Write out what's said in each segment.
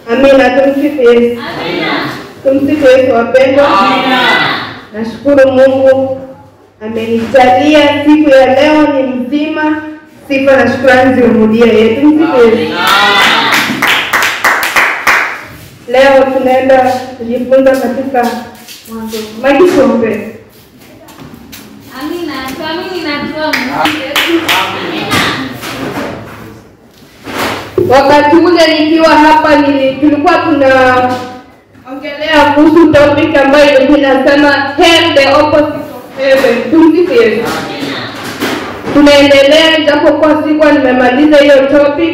Amina, tumsifu Yesu. Tumsifu Yesu wapendwa. Nashukuru Mungu amenijalia siku ya leo ni mzima. Sifa na shukrani zimrudie yeye. Tumsifu Yesu. Leo tunaenda kujifunza katika Mwanzo. Maiki tuombe. Amina. Tuamini na tuombe. Wakati ule nikiwa hapa nili, tulikuwa tunaongelea kuhusu topic ambayo ilikuwa inasema hell the opposite of heaven. Tumsifu Yesu. Tunaendelea japo kwa sikuwa nimemaliza hiyo topic.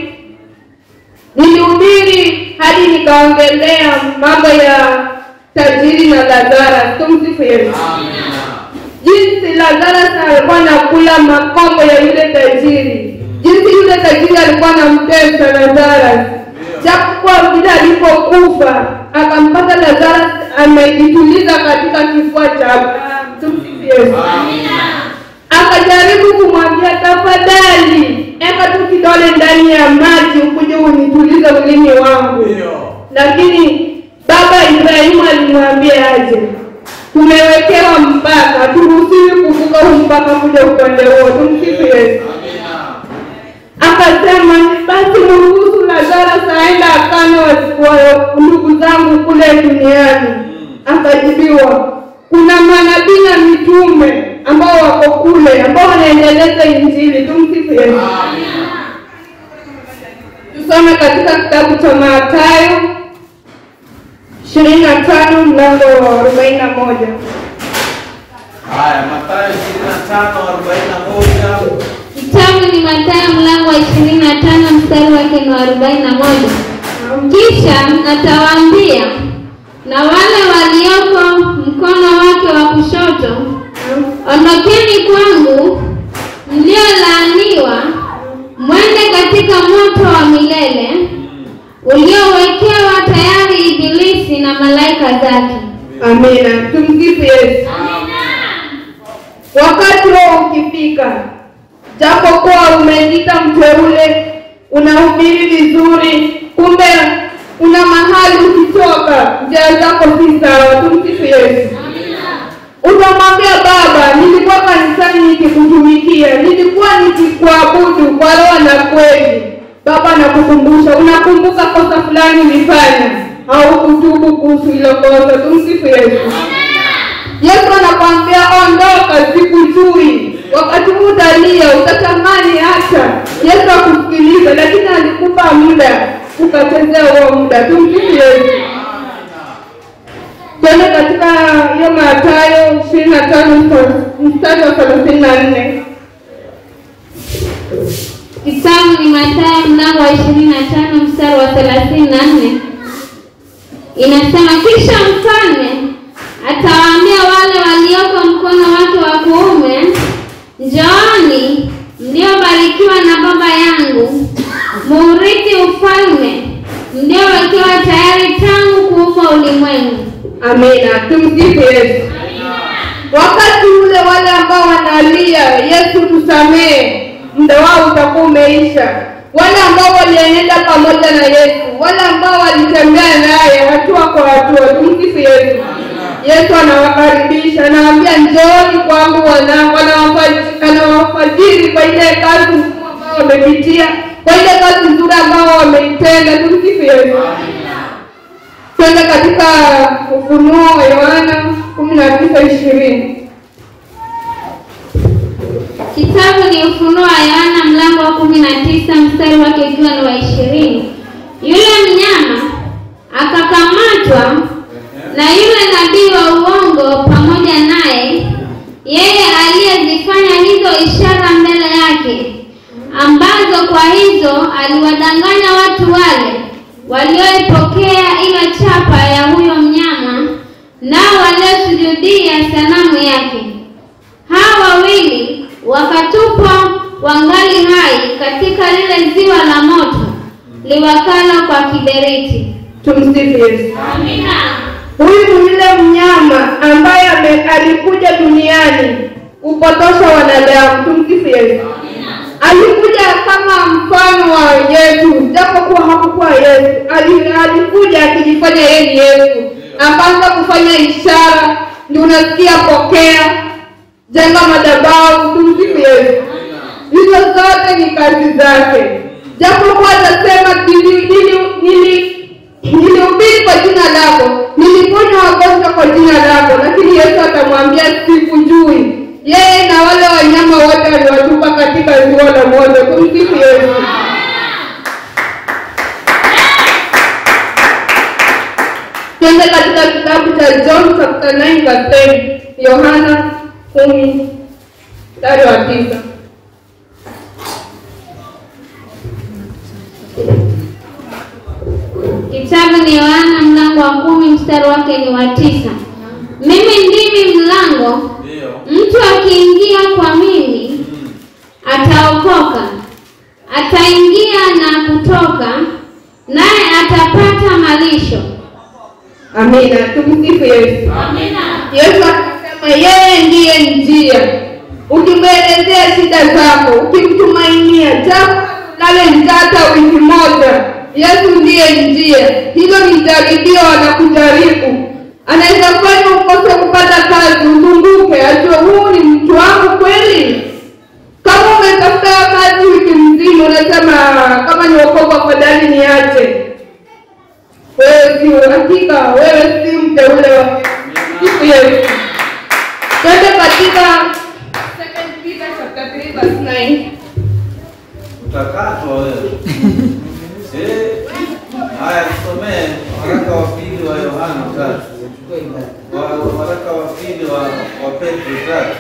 Nilihubiri hadi nikaongelea mambo ya tajiri na Lazarus. Tumsifu Yesu. Jinsi Lazarus alikuwa anakula makombo ya yule tajiri, jinsi yule tajiri alikuwa anamtesa Lazarus, japokuwa vile alipokufa akampata Lazarus amejituliza katika kifua cha Abrahamu. Tumsifu Yesu. Akajaribu kumwambia tafadhali, eka tu kidole ndani ya maji ukuje unitulize ulimi wangu, lakini baba Ibrahimu alimwambia aje, tumewekewa mpaka, haturuhusiwi kuvuka huu mpaka kuja upande huo. Tumsifu Yesu. Akasema basi mruhusu Lazarus aenda akane wa- wa- ndugu zangu kule duniani. Akajibiwa, kuna manabii na mitume ambao wako kule ambao wanaendeleza Injili. Tumsifu Yesu. Tusome katika kitabu cha Mathayo ishirini na tano mlango wa arobaini na moja. Haya, Mathayo 25:41. Kitabu ni Mathayo mlango wa ishirini na tano mstari wake ni wa arobaini na moja. Kisha atawaambia na wale walioko mkono wake wa kushoto, ondokeni kwangu mliolaaniwa, mwende katika moto wa milele uliowekewa tayari Ibilisi na malaika zake. Amina. Tumsifu Yesu. Wakati huo ukifika, japo kuwa umejiita mteule, unahubiri vizuri, kumbe una mahali ukitoka, njia zako si sawa. Tumsifu Yesu. Utamwambia Baba, nilikuwa kanisani nikikutumikia, nilikuwa nikikuabudu kwa roho na kweli. Baba anakukumbusha, unakumbuka kosa fulani ulifanya, au kutubu kuhusu hilo kosa. Tumsifu Yesu. Yesu anakwambia ondoka, sikujui. Wakati huu utalia, utatamani hata Yesu akusikilize, lakini alikupa muda, ukachezea huo muda. Tumsifu Yesu. Twende katika hiyo Mathayo ishirini na tano mstari wa thelathini na nne. Kitabu ni Mathayo mlango wa ishirini na tano mstari wa thelathini na nne inasema, kisha mfalme atawaambia wale walioko mkono wake wa kuume, njooni mliobarikiwa na Baba yangu, muurithi ufalme mliowekewa tayari tangu kuumbwa ulimwengu. Amina, tumsifu Yesu. Wakati ule wale ambao wanalia Yesu tusamehe, muda wao utakuwa umeisha. Wale ambao walienenda pamoja na Yesu, wale ambao walitembea naye hatua kwa hatua, tumsifu Yesu. Yesu anawakaribisha, anawaambia njooni kwangu wanangu, anawafaji- anawafajiri kwa ile kazi ngumu ambao wamepitia, kwa ile kazi nzuri ambao wameitenda. Tumsifu Yesu. Twende katika Ufunuo wa Yohana kumi na tisa ishirini. Kitabu ni Ufunuo wa Yohana mlango wa kumi na tisa mstari wake ukiwa ni wa ishirini. Yule mnyama akakamatwa na yule nabii wa uongo pamoja naye, yeye aliyezifanya hizo ishara mbele yake, ambazo kwa hizo aliwadanganya watu wale walioipokea ile chapa ya huyo mnyama, nao waliosujudia sanamu yake. Hawa wawili wakatupwa wangali hai katika lile ziwa la moto liwakalo kwa kiberiti. Tumsifu Yesu. Amina. Huyu ni yule mnyama ambaye ame- alikuja duniani kupotosha wanadamu. Tumsifu Yesu. alikuja kama mfano wa Yesu, japokuwa hakukuwa Yesu. Ali- Alikuja akijifanya yeye ni Yesu, akaanza kufanya ishara, ndio unasikia pokea, jenga madhabahu, tumsifu Yesu. Hizo zote ni kazi zake, japokuwa atasema nili- nili- nili- nilihubiri kwa jina lako, niliponya wagonjwa kwa jina lako, lakini Yesu atamwambia sikujui. Yeye na wale wanyama wote aliwatupa katika ziwa la moto. Tumsifu Yesu. Twende katika kitabu cha John chapter 9 verse 10. Yohana kumi mstari wa tisa. Kitabu ni Yohana mlango wa kumi mstari wake ni wa tisa. Mimi ndimi mlango, Ndio. mtu akiingia kwa mimi Mm. ataokoka, ataingia na kutoka, naye atapata malisho. Amina. Tumsifu Yesu. Yesu akasema yeye ndiye njia. Ukimwelezea shida zako, ukimtumainia, japo lale njata wiki moja, Yesu ndiye njia. Hilo ni jaribio, anakujaribu. Anaweza fanya ukose kupata kazi, uzunguke, ajue huu ni mtu wangu kweli. Kama umetafuta kazi wiki mzima, unasema kama ni wokovu, afadhali niache wewe si hakika, wewe si mteule wa Sifu Yesu. Twende katika Second Peter chapter 3 verse 9. Utakatwa wewe. Eh. Haya, tusomee waraka wa pili wa Yohana tatu. Wa- Waraka wa pili wa wa Petro tatu.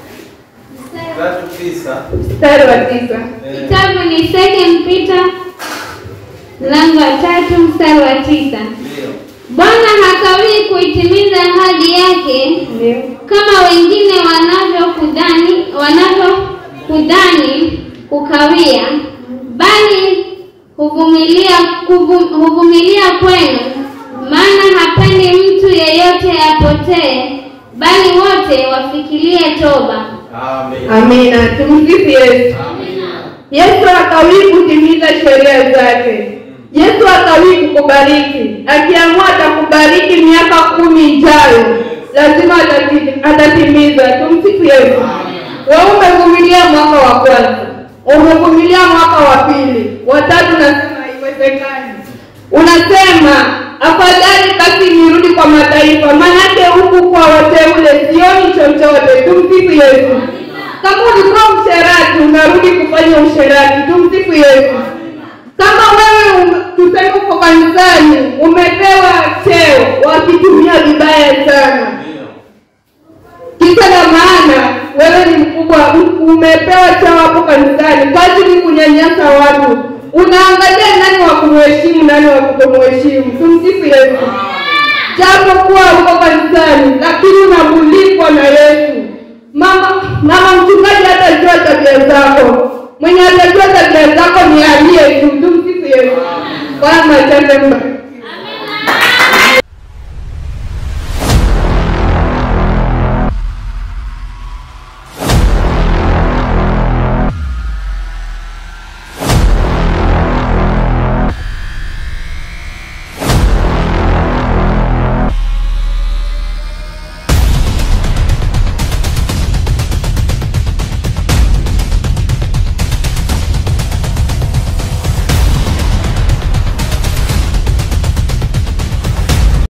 Tatu tisa. Mstari wa tisa. Eh, Kitabu ni Second Peter mlango wa tatu mstari wa tisa. Ndio. Bwana hakawii kuitimiza ahadi yake Ndio. kama wengine wanavyokudhani wanavyokudhani kukawia, bali huvumilia kuvu- huvumilia kwenu, maana hapendi mtu yeyote apotee, bali wote wafikirie toba. Amen. Amina. Tumsifu Yesu. Yesu hakawii kutimiza sheria zake. Yesu hakawii kukubariki. Akiamua atakubariki miaka kumi ijayo, lazima atati- atatimiza. Tumsifu Yesu. Wewe umevumilia mwaka wa kwanza, umevumilia mwaka wa pili, watatu, nasema haiwezekani. Unasema afadhali basi nirudi kwa mataifa, maanake huku kwa wateule sioni chochote. Tumsifu Yesu. Kama ulikuwa msherati, unarudi kufanya usherati. Tumsifu Yesu. Kama wewe ume- tuseme uko kanisani, umepewa cheo, wakitumia vibaya sana Ndio. kisa na maana wewe ni mkubwa, umepewa cheo hapo kanisani, kazi ni kunyanyasa watu. Unaangalia nani wa kumheshimu, nani wa kutomheshimu. Tumsifu Yesu. Japo kuwa uko kanisani, lakini unamulikwa na Yesu. Mama mama mchungaji hatajua tabia zako, mwenye atajua tabia zako ni aliye tu. Tumsifu Yesu. Bwana machache mba